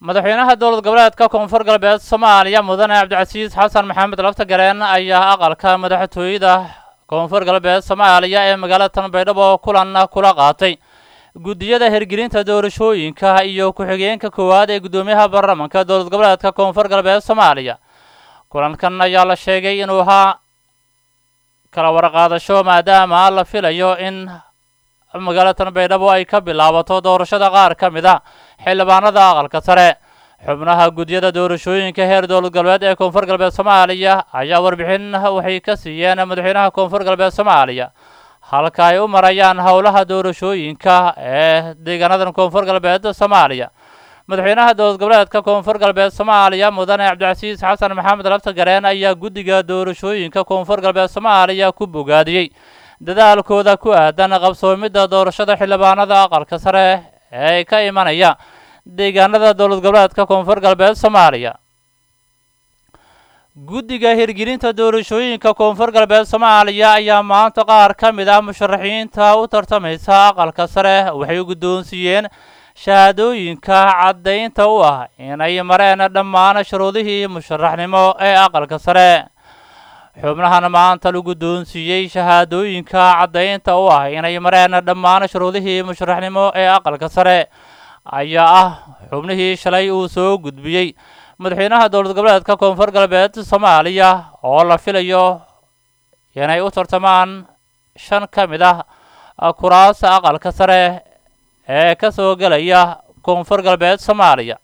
madaxweynaha dowlad goboleedka koonfur galbeed soomaaliya mudane cabdicasiis xasan maxamed laftagareen ayaa aqalka madaxtooyada koonfur galbeed soomaaliya ee magaalada tanbaydhabo kulan kula qaatay guddiyada hirgelinta doorashooyinka iyo ku-xigeenka koowaad ee guddoomiyaha baarlamanka dowlad goboleedka koonfur galbeed soomaaliya kulankan ayaa la sheegay inuu ahaa kala warqaadasho maadaama la filayo in magaalada tanbaydhabo ay ka bilaabato doorashada qaar ka mid a xildhibaanada aqalka sare xubnaha guddiyada doorashooyinka heer dowlad galbeed ee koonfur galbeed soomaaliya ayaa warbixin waxay ka siiyeen madaxweynaha koonfur galbeed soomaaliya halka ay u marayaan howlaha doorashooyinka ee deegaanadan koonfur galbeed soomaaliya madaxweynaha dowlad goboleedka koonfur galbeed soomaaliya mudane cabdicasiis xasan maxamed laftagareen ayaa guddiga doorashooyinka koonfur galbeed soomaaliya ku bogaadiyey dadaalkooda ku aadan qabsoomidda doorashada xildhibaanada aqalka sare ee ka imanaya deegaanada dowlad goboleedka koonfur galbeed soomaaliya guddiga hirgelinta doorashooyinka koonfur galbeed soomaaliya ayaa maanta qaar ka mid ah musharaxiinta u tartamaysa aqalka sare waxay u guddoonsiiyeen shahaadooyinka caddaynta u ah inay mareen dhammaan shuruudihii musharaxnimo ee aqalka sare xubnahan maanta la guddoonsiiyey shahaadooyinka caddaynta u ah inay mareen dhammaan shuruudihii musharaxnimo ee aqalka sare ayaa ah xubnihii shalay uu soo gudbiyey madaxweynaha dowlad goboleedka koonfur galbeed soomaaliya oo la filayo inay u tartamaan shan ka mid ah kuraasa aqalka sare ee ka soo gelaya koonfur galbeed soomaaliya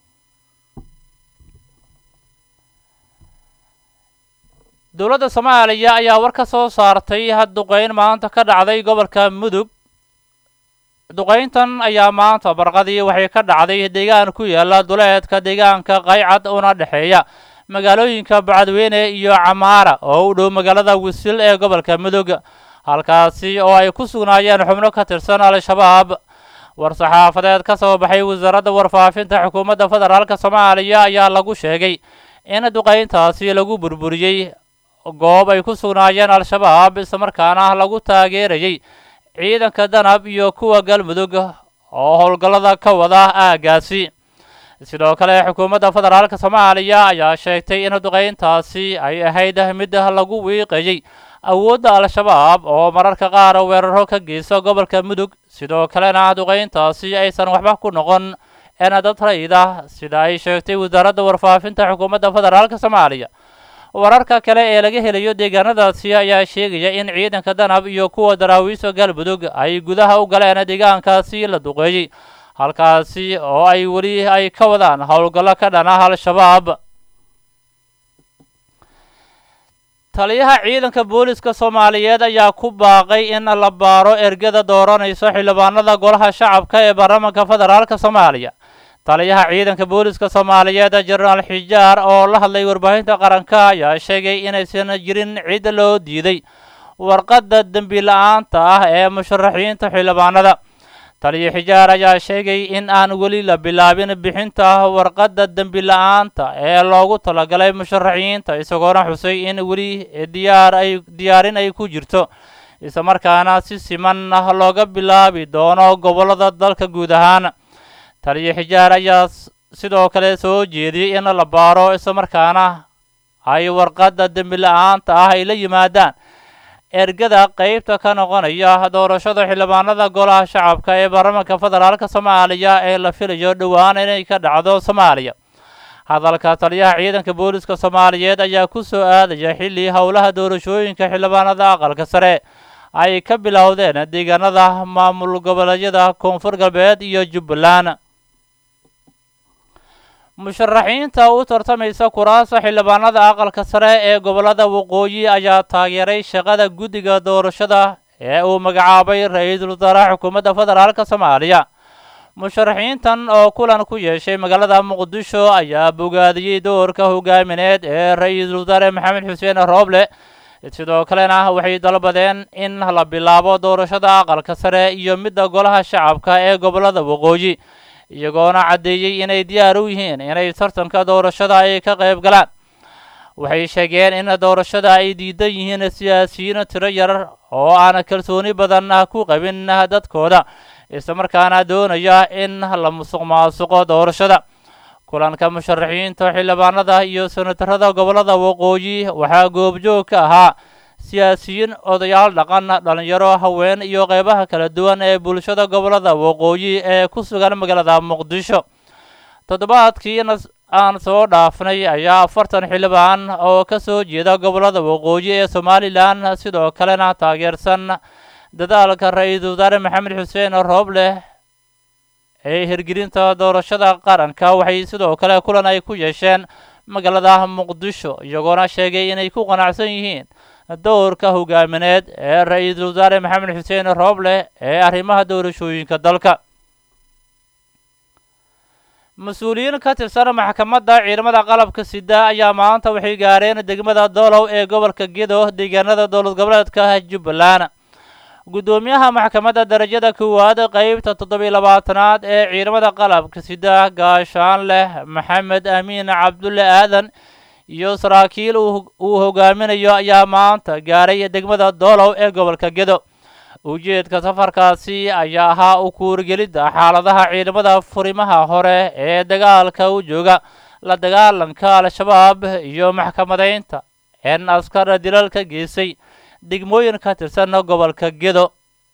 dowladda soomaaliya ayaa war ka soo saartay duqeyn maanta ka dhacday gobolka mudug duqeyntan ayaa maanta barqadii waxay ka dhacday deegaan ku yaala duleedka deegaanka qaycad una dhexeeya magaalooyinka bacadweyne iyo camaara oo u dhow magaalada wisil ee gobolka mudug halkaasi oo ay ku sugnaayeen xubno ka tirsan al-shabaab war-saxaafadeed ka soo baxay wasaaradda warfaafinta xukuumadda federaalka soomaaliya ayaa lagu sheegay in duqeyntaasi lagu burburiyey goob ay ku sugnaayeen al-shabaab islamarkaana lagu taageerayay ciidanka danab iyo kuwa galmudug oo howlgallada ka wada aaggaasi sidoo kale xukuumadda federaalka soomaaliya ayaa sheegtay in duqeyntaasi ay ahayd mid lagu wiiqayay awoodda al-shabaab oo mararka qaar weeraro ka geysta gobolka mudug sidoo kalena duqeyntaasi aysan waxba ku noqon en dad rayida sida ay sheegtay wasaaradda warfaafinta xukuumadda federaalka soomaaliya wararka kale ee laga helayo deegaanadaasi ayaa sheegaya in ciidanka danab iyo kuwa daraawiisha galmudug ay gudaha u galeen deegaankaasi la duqeeyey halkaasi oo ay weli ay ka wadaan howlgallo ka dhan ah al-shabaab taliyaha ciidanka booliska soomaaliyeed ayaa ku baaqay in la baaro ergada dooranayso xildhibaanada golaha shacabka ee baarlamaanka federaalka soomaaliya taliyaha ciidanka booliska soomaaliyeed jenaraal xijaar oo la hadlay warbaahinta qaranka ayaa sheegay inaysan jirin cid loo diiday warqadda dembi la-aanta ah ee musharaxiinta xildhibaanada taliya xijaar ayaa sheegay in aan weli la bilaabin bixinta warqadda dembi la-aanta ee loogu talagalay musharaxiinta isagoona xusay in weli diyaar ay diyaarin ay ku jirto islamarkaana si siman ah looga bilaabi doono gobollada dalka guud ahaan taliya xijaar ayaa sidoo kale soo jeediyey in la baaro islamarkaana ay warqadda dembi la-aanta ah ay la yimaadaan ergada qeybta ka noqonaya doorashada xildhibaanada golaha shacabka ee baarlamaanka federaalka soomaaliya ee la filayo dhowaan inay ka dhacdo soomaaliya hadalka taliyaha ciidanka booliska soomaaliyeed ayaa ku soo aadaya xilli howlaha doorashooyinka xildhibaanada aqalka sare ay ka bilowdeen deegaanada maamul goboleedyada koonfur galbeed iyo jubbaland musharaxiinta u tartamaysa kuraasa xildhibaanada aqalka sare ee gobollada waqooyi ayaa taageeray shaqada guddiga doorashada ee uu magacaabay ra-iisul wasaaraha xukuumadda federaalka soomaaliya musharaxiintan oo kulan ku yeeshay magaalada muqdisho ayaa bogaadiyey doorka hogaamineed ee ra-iisul wasaare maxamed xuseen rooble sidoo kalena waxay dalbadeen in la bilaabo doorashada aqalka sare iyo midda golaha shacabka ee gobollada waqooyi iyagoona caddeeyey inay diyaar u yihiin inay tartanka doorashada ay ka qayb galaan waxay sheegeen in doorashada ay diidan yihiin siyaasiyiin tiro yar oo aan kalsooni badan ku qabin dadkooda islamarkaana doonaya in la musuq maasuqo doorashada kulanka musharaxiinta xildhibaanada iyo senatarada gobollada waqooyi waxaa goobjoog ka ahaa siyaasiyiin odayaal dhaqan dhalinyaro haween iyo qeybaha kala duwan ee bulshada gobollada waqooyi ee ku sugan magaalada muqdisho toddobaadkiina aan soo dhaafnay ayaa afartan xildhibaan oo ka soo jeeda gobollada waqooyi ee somalilan sidoo kalena taageersan dadaalka ra-iisul wasaare maxamed xuseen roobleh ee hirgelinta doorashada qaranka waxay sidoo kale kulan ay ku yeesheen magaalada muqdisho iyagoona sheegay inay ku qanacsan yihiin dowrka hogaamineed ee ra-iisul wasaare maxamed xuseen roobleh ee arrimaha doorashooyinka dalka mas-uuliyiin ka tirsan maxkamadda ciidamada qalabka sida ayaa maanta waxay gaareen degmada doolow ee gobolka gedo deegaanada dowlad goboleedka jubbaland guddoomiyaha maxkamadda darajada koowaad qeybta toddobiy labaatanaad ee ciidamada qalabka sida gaashaan leh maxamed amiin cabdulle aadan iyo saraakiil uu hogaaminayo ayaa maanta gaaray degmada doolow ee gobolka gedo ujeedka safarkaasi ayaa ahaa u kuurgelidda xaaladaha ciidamada furimaha hore ee dagaalka u jooga la dagaalanka al-shabaab iyo maxkamadeynta een askar dilal ka geysay degmooyin ka tirsan gobolka gedo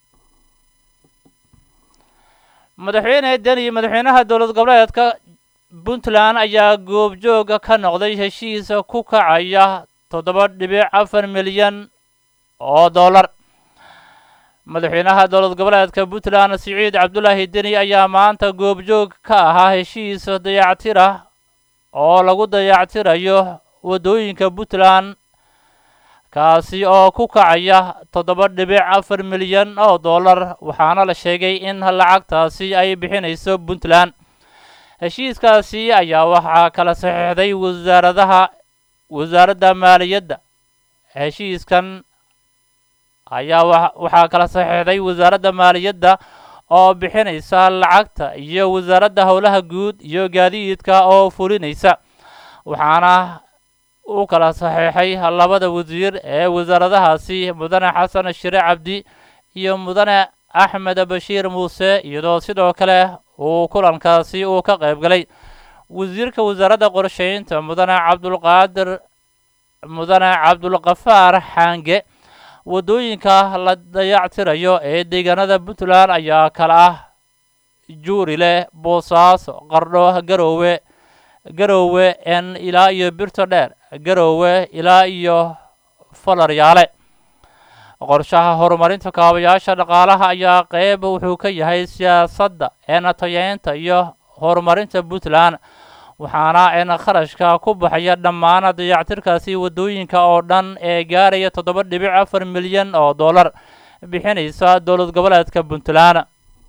madaxweyne deni madaxweynaha dowlad goboleedka puntland ayaa goobjooga ka noqday heshiis ku kacaya toddoba dhibic afar milyan oo dollar madaxweynaha dowlad goboleedka puntland siciid cabdulaahi deni ayaa maanta goobjoog ka ahaa heshiis dayactir ah oo lagu dayactirayo waddooyinka puntland kaasi oo ku kacaya toddoba dhibic afar milyan oo dollar waxaana la sheegay in lacagtaasi ay bixinayso puntland heshiiskaasi ayaa waxaa kala saxiixday wasaaradaha wasaaradda maaliyadda heshiiskan ayaa waxaa kala saxiixday wasaaradda maaliyadda oo bixinaysa lacagta iyo wasaaradda howlaha guud iyo gaadiidka oo fulinaysa waxaana u kala saxiixay labada wasiir ee wasaaradahaasi mudane xasan shire cabdi iyo mudane axmed bashiir muuse iyadoo sidoo kale uu kulankaasi uu ka qayb galay wasiirka wasaaradda qorsheynta mudane cabdulqaadir mudane cabdulkafaar xaange waddooyinka la dayactirayo ee deegaanada puntland ayaa kala ah juurile boosaaso qardho garoowe garoowe en ilaa iyo birto dheer garoowe ilaa iyo falaryaale qorshaha horumarinta kaabayaasha dhaqaalaha ayaa qeyb wuxuu ka yahay siyaasadda een tayeynta iyo horumarinta puntland waxaana een kharashka ku baxaya dhammaan dayactirkaasi waddooyinka oo dhan ee gaaraya toddoba dhibic afar milyan oo dollar bixinaysa dowlad goboleedka puntland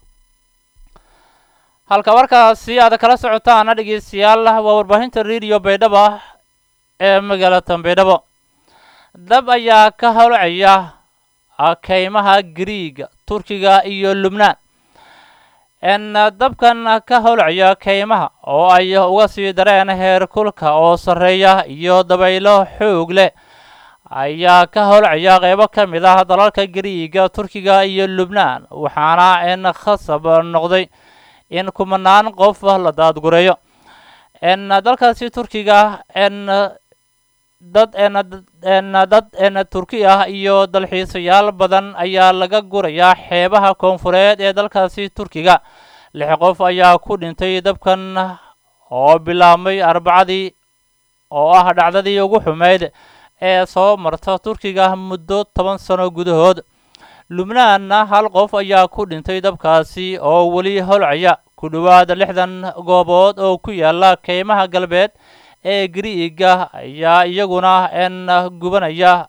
halka markaasi aad kala socotaana dhegeystayaal waa warbaahinta rediyo baydhabo ee magaalada baydhabo dab ayaa ka howlcaya keymaha griiga turkiga iyo lubnaan n dabkan ka howlcaya keymaha oo ay uga sii dareen heer kulka oo sarreeya iyo dabaylo xoog leh ayaa ka howlcaya qeybo ka mid ah dalalka griiga turkiga iyo lubnaan waxaana n khasab noqday in kumanaan qof la daadgureeyo n dalkaasi turkiga n dad n dad n turki ah iyo dalxiisayaal badan ayaa laga gurayaa xeebaha koonfureed ee dalkaasi turkiga lix qof ayaa ku dhintay dabkan oo bilaabmay arbacadii oo ah dhacdadii ugu xumeyd ee soo marta turkiga muddo toban sano gudahood lubnaanna hal qof ayaa ku dhintay dabkaasi oo weli holcaya ku dhowaad lixdan goobood oo ku yaala keymaha galbeed ee griiga ayaa iyaguna n gubanaya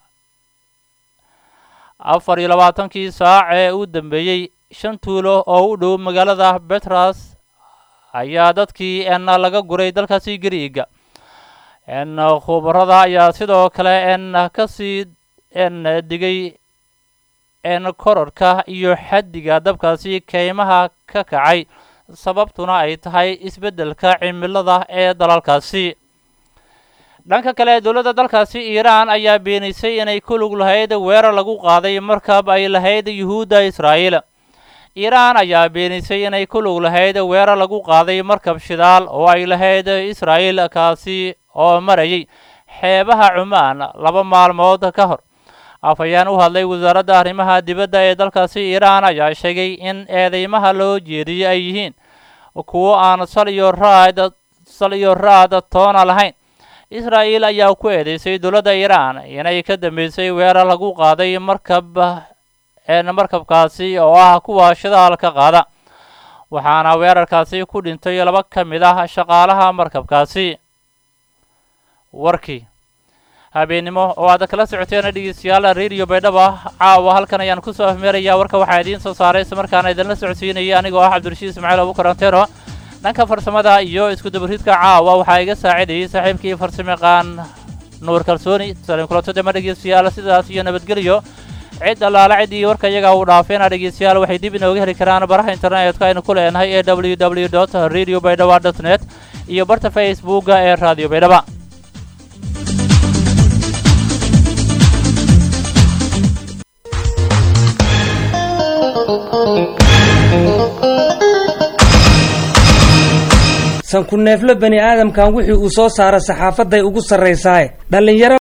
afar iyo labaatankii saac ee u dambeeyey shan tuulo oo u dhow magaalada betras ayaa dadkii n laga guray dalkaasi griiga n khubarada ayaa sidoo kale n kasii n digay n korarka iyo xaddiga dabkaasi keymaha ka kacay sababtuna ay tahay isbeddelka cimilada ee dalalkaasi dhanka kale dowladda dalkaasi iiraan ayaa beenisay inay ku lug lahayd weerar lagu qaaday markab ay lahayd yuhuudda israa'iil iiraan ayaa beenisay inay ku lug lahayd weerar lagu qaaday markab shidaal oo ay lahayd israa'iil kaasi oo marayay xeebaha cumaan laba maalmood ka hor afhayeen u hadlay wasaaradda arrimaha dibadda ee dalkaasi iiraan ayaa sheegay in eedeymaha loo jeediyey ay yihiin kuwo aan sal iyo raad sal iyo raad toona lahayn israa'iil ayaa ku eedeysay dowladda iiraan inay ka dambeysay weerar lagu qaaday markab markabkaasi oo ah kuwa shidaalka qaada waxaana weerarkaasi ku dhintay laba ka mid ah shaqaalaha markabkaasi warkii habeennimo oo aad kala socoteen dhegeystayaal radio baydhaba caawa halkan ayaan kusoo afmeerayaa warka waxaa idiin soo saaray isla markaana idinla socodsiinayay anigoo ah cabdirashiid ismaaciil abukaranteeno dhanka farsamada iyo iskudabaridka caawa waxaa iga saacidayay saaxiibkii farsamayaqaan nuur kalsooni salim kulantodema dhegeystayaal sidaas iyo nabadgelyo cid allaala ciddii warka iyaga uu dhaafeena dhegeystayaal waxay dib inooga heli karaan baraha internetka aynu ku leenahay ee w w dot radio baydhaba dot net iyo barta facebooka ee radio baydhaba sanku neeflo bani aadamkan wixii uu soo saara saxaafadday ugu sarraysaaye dhallinyaro